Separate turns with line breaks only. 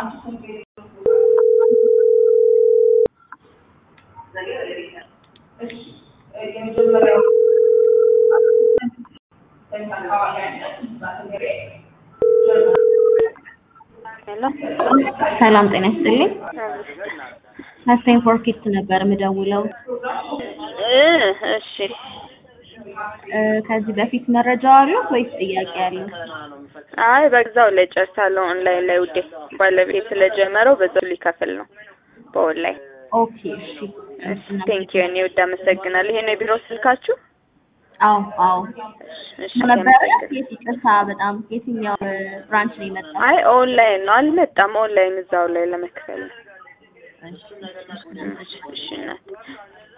ሰላም ጤና ይስጥልኝ። ሀሴን ፎርኪት ነበር የምደውለው።
እ እሺ
እ ከዚህ በፊት መረጃ አለው ወይስ ጥያቄ አለው?
አይ በዛው ላይ ጨርሳለሁ። ኦንላይን ላይ ውዴ ባለቤት ስለጀመረው በዛው ሊከፍል ነው በኦንላይን።
ኦኬ እሺ።
ቴንክ ዩ እኔ ውድ አመሰግናለሁ። ይሄ ነው የቢሮ ስልካችሁ?
አዎ አዎ
እሺ
ነበረ።
አመሰግናለሁ።
የት ይቅርታ፣ በጣም የትኛው ብራንች ነው የመጣው?
አይ ኦንላይን ነው አልመጣም። ኦንላይን እዛው ላይ ለመክፈል ነው።
እሺ
እሺ እናት